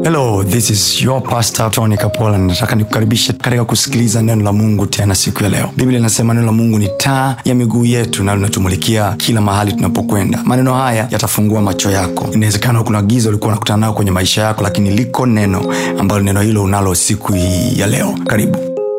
hello this is your pastor tony kapola nataka nikukaribishe katika kusikiliza neno la mungu tena siku ya leo biblia inasema neno la mungu ni taa ya miguu yetu na linatumulikia kila mahali tunapokwenda maneno haya yatafungua macho yako inawezekana kuna giza ulikuwa unakutana nao kwenye maisha yako lakini liko neno ambalo neno hilo unalo siku hii ya leo karibu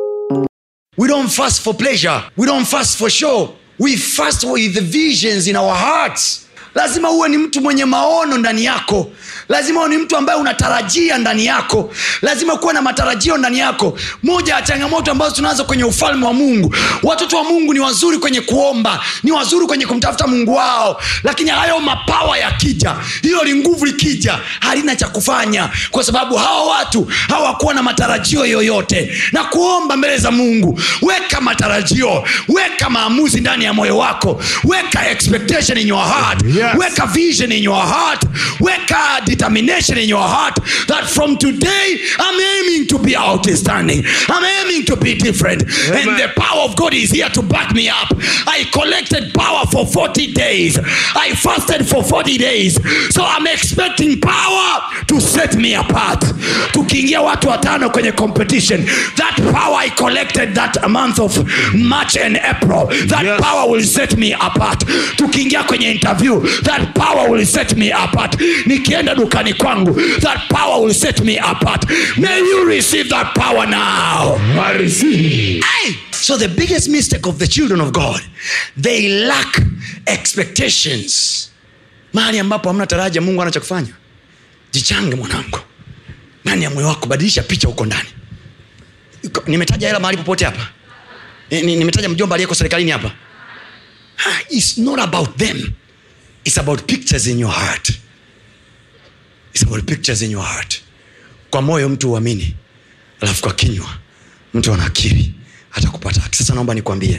We don't fast for pleasure. We don't fast for show. We fast with the visions in our hearts. lazima uwe ni mtu mwenye maono ndani yako lazima uwe ni mtu ambaye unatarajia ndani yako lazima kuwe na matarajio ndani yako moja ya changamoto ambazo tunazo kwenye ufalme wa mungu watoto wa mungu ni wazuri kwenye kuomba ni wazuri kwenye kumtafuta mungu wao lakini hayo mapawa yakija hilo li nguvu likija halina cha kufanya kwa sababu hawa watu hawakuwa na matarajio yoyote na kuomba mbele za mungu weka matarajio weka maamuzi ndani ya moyo wako weka expectation in your heart Yes. weka vision in your heart weka determination in your heart that from today i'm aiming to be outstanding i'm aiming to be different Amen. and the power of god is here to back me up i collected power for 40 days i fasted for 40 days so i'm expecting power to set me apart tukiingia watu watano kwenye competition that power i collected that month of march and april that Yes. power will set me apart tukiingia kwenye interview that power will set me apart nikienda dukani kwangu that power will set me apart may you receive that power now I receive. Hey! so the biggest mistake of the children of god they lack expectations mahali ambapo hamna taraja mungu ana cha kufanya jichange mwanangu ndani ya moyo wako badilisha picha huko ndani Iko- nimetaja hela mahali popote hapa Ni- ni- nimetaja mjomba aliyeko serikalini hapa Ah, it's not about them it's about pictures in your heart it's about pictures in your heart kwa moyo mtu uamini alafu kwa kinywa mtu anakiri hata kupata haki sasa naomba nikwambie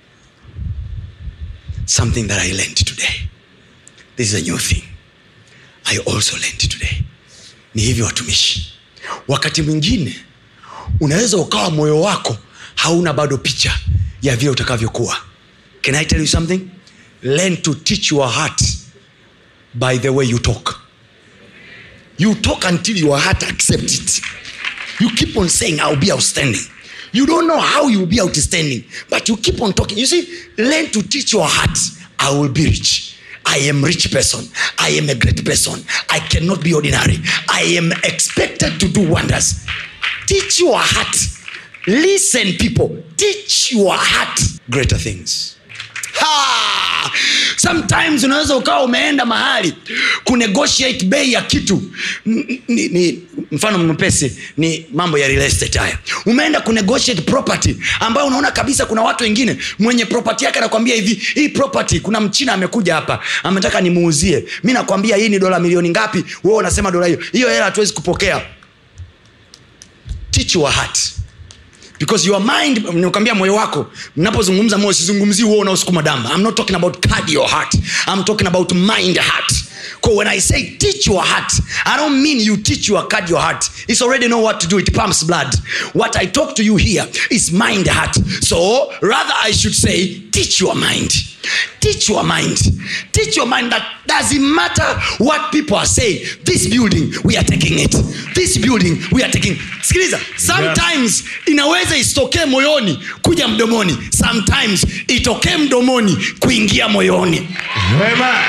something that i learned today this is a new thing i also learned today ni hivyo watumishi wakati mwingine unaweza ukawa moyo wako hauna bado picha ya vile utakavyokuwa can i tell you something learn to teach your heart by the way you talk you talk until your heart accepts it you keep on saying i'll be outstanding you don't know how you'll be outstanding but you keep on talking you see learn to teach your heart i will be rich i am rich person i am a great person i cannot be ordinary i am expected to do wonders teach your heart listen people teach your heart greater things Ha! sometimes unaweza ukawa umeenda mahali kunegotiate bei ya kitu N- ni, ni, mfano mpesi ni mambo ya real estate haya umeenda kunegotiate property ambayo unaona kabisa kuna watu wengine mwenye property yake anakwambia hivi hii property kuna mchina amekuja hapa ametaka nimuuzie mi nakwambia hii ni dola milioni ngapi wewe unasema dola hiyo hiyo hela hatuwezi kupokea teach your heart because your mind nikwambia moyo wako mnapozungumza moyo sizungumzii huo unaosukuma damu i'm not talking about cardio heart i'm talking about mind heart so when i say teach your heart i don't mean you teach your cardio heart it's already know what to do it pumps blood what i talk to you here is mind heart so rather i should say teach your mind teach your mind teach your mind that doesn't matter what people are saying this building we are taking it this building we are taking sikiliza sometimes inaweza isitokee moyoni kuja mdomoni sometimes itokee mdomoni kuingia moyoni Amen.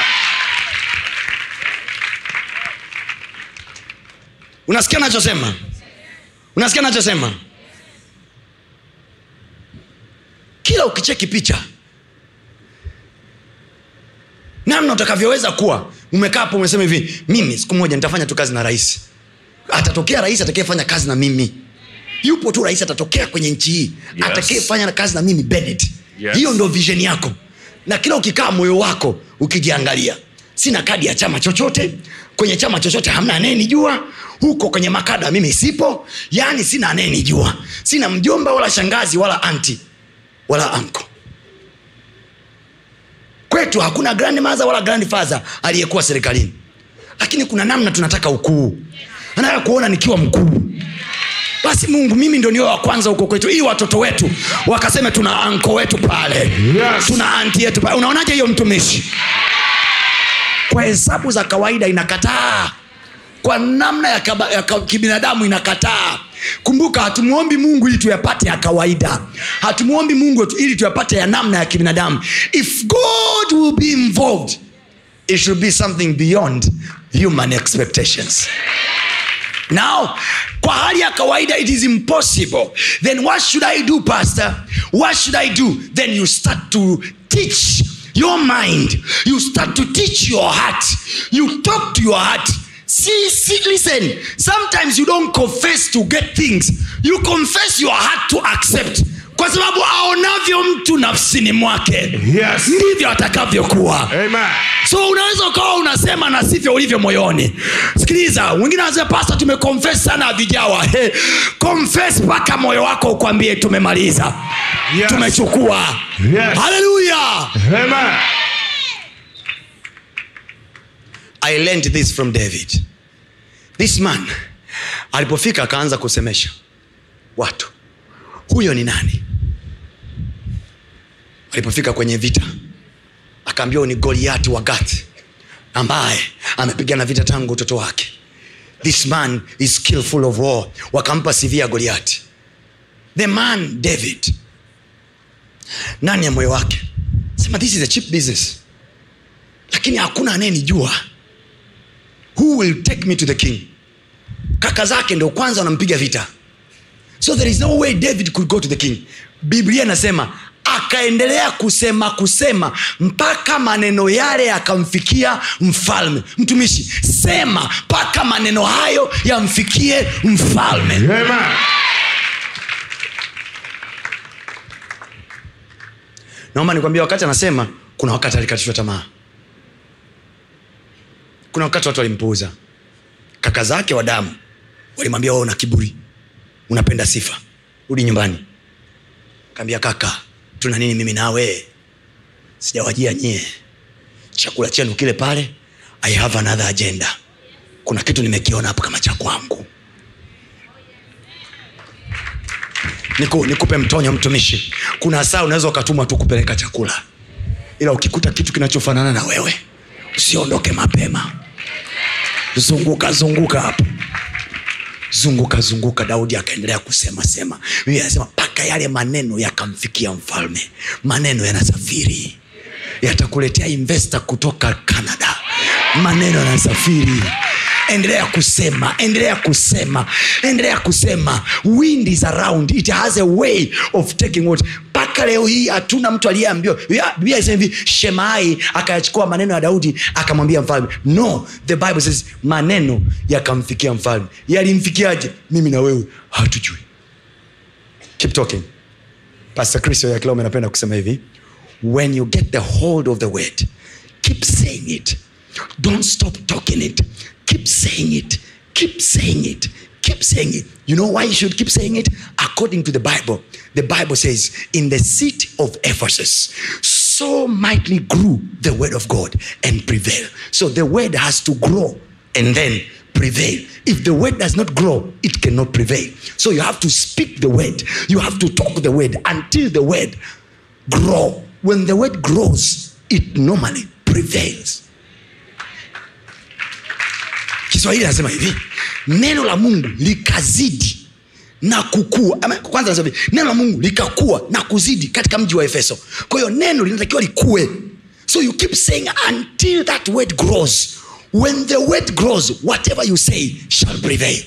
unasikia nachosema unasikia nachosema kila ukicheki picha namna utakavyoweza kuwa umekaa hapo umesema hivi mimi siku moja nitafanya tu kazi na rais atatokea rais atakayefanya kazi na mimi yupo tu rais atatokea kwenye nchi hii Yes. atakayefanya kazi na mimi Bennett. Yes. hiyo ndo vision yako na kila ukikaa moyo wako ukijiangalia sina kadi ya chama chochote kwenye chama chochote hamna anayenijua huko kwenye makada mimi sipo yaani sina anayenijua sina mjomba wala shangazi wala anti wala anko kwetu hakuna grand mother wala grand father aliyekuwa serikalini lakini kuna namna tunataka ukuu anataka kuona nikiwa mkuu basi mungu mimi ndo niwe wa kwanza huko kwetu ili watoto wetu wakaseme tuna anko wetu pale Yes. tuna anti yetu pale unaonaje hiyo mtumishi kwa hesabu za kawaida inakataa kwa namna ya, kaba, ya ka- kibinadamu inakataa kumbuka hatumwombi mungu ili tuyapate ya kawaida hatumwombi mungu tu- ili tuyapate ya namna ya kibinadamu if god will be involved it should be something beyond human expectations now kwa hali ya kawaida it is impossible then what should i do pastor what should i do then you start to teach your mind you start to teach your heart you talk to your heart see, see listen sometimes you don't confess to get things you confess your heart to accept kwa sababu aonavyo mtu nafsini mwake Yes. ndivyo atakavyokuwa Amen. so unaweza ukawa unasema na sivyo ulivyo moyoni sikiliza wengine wanasema pasta tumekonfes sana havijawa hey, confess mpaka moyo wako ukwambie tumemaliza Yes. tumechukua Yes. haleluya Amen. i learned this from david this man alipofika akaanza kusemesha watu huyo ni nani alipofika kwenye vita akaambiwa ni goliati wa gath ambaye amepigana vita tangu utoto wake this man is skillful of war wakampa cv ya goliati the man david ndani ya moyo wake sema this is a cheap business lakini hakuna anayenijua who will take me to the king kaka zake ndo kwanza wanampiga vita so there is no way david could go to the king biblia inasema akaendelea kusema kusema mpaka maneno yale yakamfikia mfalme mtumishi sema mpaka maneno hayo yamfikie mfalme Amen. naomba nikwambia wakati anasema kuna wakati alikatishwa tamaa kuna wakati watu walimpuuza kaka zake wa damu walimwambia wewe una kiburi unapenda sifa rudi nyumbani kaambia kaka tuna nini mimi nawe sijawajia nyie chakula chenu kile pale i have another agenda kuna kitu nimekiona hapo kama cha kwangu Niku, nikupe mtonyo mtumishi kuna saa unaweza ukatumwa tu kupeleka chakula ila ukikuta kitu kinachofanana na wewe usiondoke mapema zunguka zunguka hapo zunguka zunguka daudi akaendelea kusema sema biblia anasema mpaka yale maneno yakamfikia mfalme maneno yanasafiri yatakuletea investa kutoka canada maneno yanasafiri endelea kusema endelea kusema endelea kusema wind is around it has a way of taking what mpaka leo hii hatuna mtu aliyeambiwa Ya- biblia inasema hivi shemai akayachukua maneno ya daudi akamwambia mfalme no the bible says maneno yakamfikia mfalme yalimfikiaje mimi na wewe hatujui keep talking pastor kristo ya kilome napenda kusema hivi when you get the hold of the word keep saying it don't stop talking it keep saying it keep saying it keep saying it you know why you should keep saying it according to the bible the bible says in the city of ephesus so mightily grew the word of god and prevail so the word has to grow and then prevail. If the word does not grow, it cannot prevail. So you have to speak the word. You have to talk the word until the word grow. When the word grows, it normally prevails. Kiswahili anasema hivi, neno la Mungu likazidi na kukua. Ama, Kwanza anasema hivi, neno la Mungu likakua na kuzidi katika mji wa Efeso. Kwa hiyo neno linatakiwa likue. So you keep saying until that word grows. When the word grows, whatever you say shall prevail.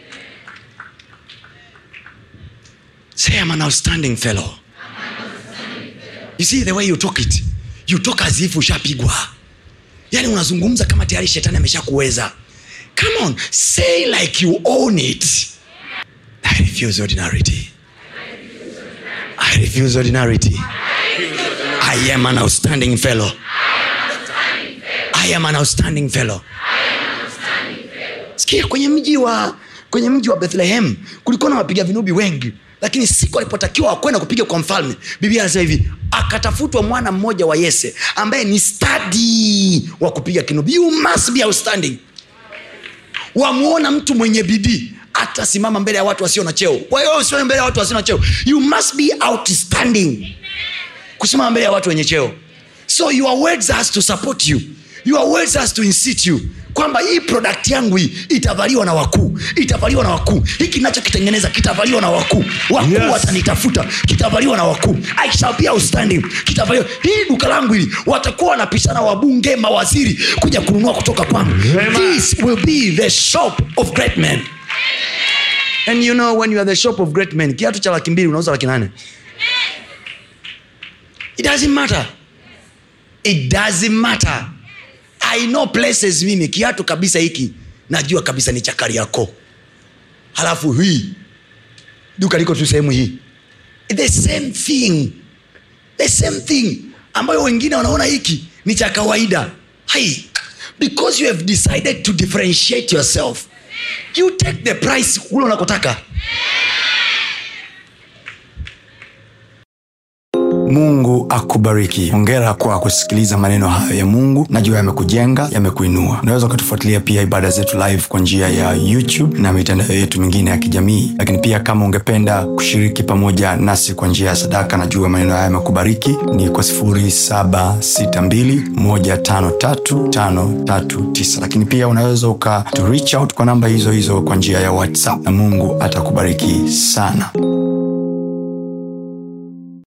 Say, I'm an outstanding fellow. You see the way you talk it, you talk as if ushapigwa. Yani unazungumza kama tayari shetani ameshakuweza. Come on, say like you own it. I refuse ordinarity. I refuse ordinarity. I am an outstanding fellow. I am an outstanding fellow. Sikia, kwenye mji wa kwenye mji wa Bethlehem kulikuwa na wapiga vinubi wengi, lakini siku alipotakiwa wakwenda kupiga kwa mfalme, Biblia anasema hivi, akatafutwa mwana mmoja wa Yese ambaye ni stadi wa kupiga kinubi. You must be outstanding. Wamuona mtu mwenye bidii atasimama mbele ya watu wasio na cheo. Kwa hiyo usiwe mbele ya watu wasio na cheo, you must be outstanding kusimama mbele ya watu wenye cheo so your words has to support you your words has to incite you kwamba hii product yangu hii itavaliwa na wakuu itavaliwa na wakuu hiki nachokitengeneza kitavaliwa na wakuu wakuu Yes. watanitafuta kitavaliwa na wakuu I shall be outstanding kitavaliwa hii duka langu hili watakuwa wanapishana wabunge mawaziri kuja kununua kutoka kwangu Amen. this will be the shop of great men and you know when you are the shop of great men kiatu cha laki mbili unauza laki nane it doesn't matter it doesn't matter i know places mimi kiatu kabisa hiki najua kabisa ni cha kariako halafu hii duka liko tu sehemu hii the same thing the same thing ambayo wengine wanaona hiki ni cha kawaida hai because you have decided to differentiate yourself you take the price ule unakotaka mungu akubariki hongera kwa kusikiliza maneno hayo ya mungu najua yamekujenga yamekuinua unaweza ukatufuatilia pia ibada zetu live kwa njia ya youtube na mitandao yetu mingine ya kijamii lakini pia kama ungependa kushiriki pamoja nasi kwa njia ya sadaka najua maneno haya yamekubariki ni kwa 762153539 lakini pia unaweza uka to reach out kwa namba hizo hizo kwa njia ya whatsapp na mungu atakubariki sana